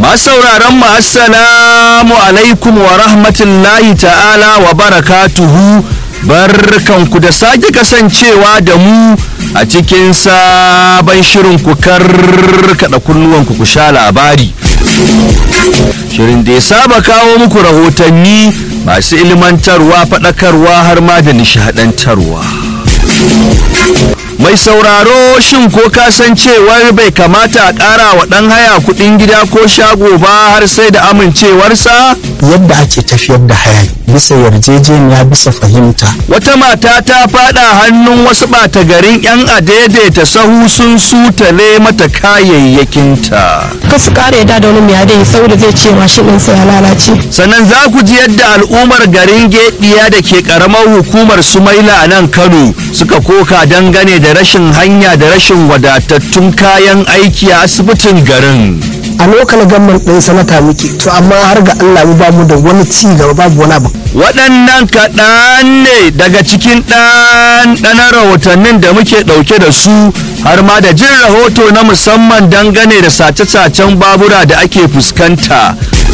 Masu sauraron mu assalamu alaikum wa rahmatullahi ta'ala wa barakatuhu barkanku da sake kasancewa da mu a cikin sabon shirin ku karkada kunnuwanku ku sha labari. Shirin da ya saba kawo muku rahotanni masu ilmantarwa faɗakarwa har ma da nishaɗantarwa. Mai sauraro shin ko ka san cewar bai kamata a ƙara wa ɗan haya kuɗin gida ko shago ba har sai da amincewarsa? yadda ake tafiyar da hayaki bisa yarjejeniya bisa fahimta Wata mata ta faɗa hannun wasu ɓata garin 'yan adaidaita sahu sun sutale mata kayayyakinta. ka su kara yadda da wani mai adai saboda zai ce mashin ɗinsa ya lalace Sannan za ku ji yadda al'ummar garin Gediya da ke ƙaramar hukumar Sumaila a nan Kano suka koka dangane da rashin hanya da rashin wadatattun kayan aiki a asibitin garin. a lokal gamman ɗin sanata muke to amma har ga Allah mu bamu da wani ci gaba babu wani abu waɗannan kaɗan ne daga cikin ɗanɗanar rahotannin da muke ɗauke da su har ma da jin rahoto na musamman dangane da sace-sacen babura da ake fuskanta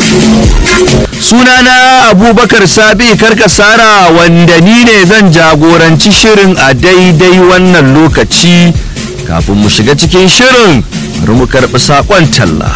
sunana abubakar sabi karkasara wanda ni ne zan jagoranci shirin a daidai wannan lokaci kafin mu shiga cikin shirin bari mu karɓi saƙon talla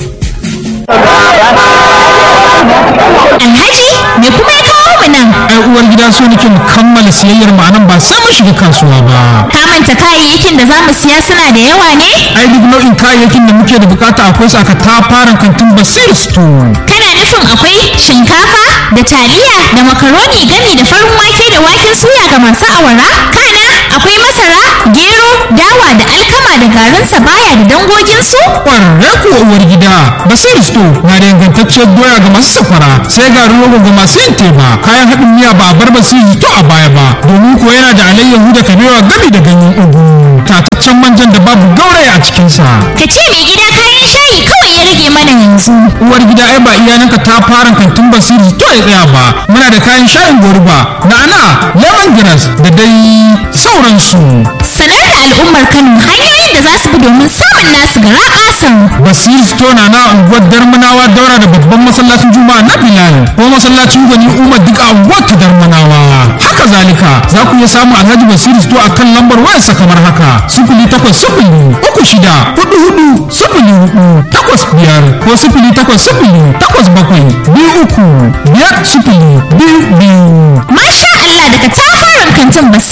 Alhaji me kuma ya kawo mu nan? ai uwar gida so nake mu kammala siyayyar mu anan ba sai mun shiga kasuwa ba Ka manta kayayyakin da za mu siya suna da yawa ne? ai duk nau'in kayayyakin da muke da bukata akwai su aka tafaran kantin basir store Kana nufin akwai shinkafa da taliya da makaroni gami da farin wake da waken suya ga masu awara? Kana akwai masara, gero, dawa da alkama da garin sabaya da dangoginsu? kwararre kuwa uwar gida basir store na da ingantacciyar doya ga masu safara sai garin rogo ga masu yin teba kayan haɗin miya ba a bar basir to a baya ba domin kuwa yana da alayyahu da kabewa gami da ganyen ugu tataccen manjan da babu gauraya a cikinsa Ka ce mai gida kayan shayi kawai ya rage mana yanzu. uwar gida ai ba iyalanka ta fara kantin basiri to ya tsaya ba muna da kayan shayin goruba na'ana lemongrass da dai sauransu Sanar da al'ummar Kano hanyoyin da za su bi domin samun nasu gara ƙasan. basiri store na na unguwar darmanawa daura da babban masallacin juma'a na bilal ko masallacin gwani umar duk a unguwar ta darmanawa haka zalika za ku iya samun alhaji basiri store a kan lambar wayarsa kamar haka sifili takwas sifili uku shida hudu hudu sifili hudu takwas biyar ko sifili takwas sifili takwas bakwai biyu uku biyar sifili biyu biyu Masha Allah daga tafarin kantin Basir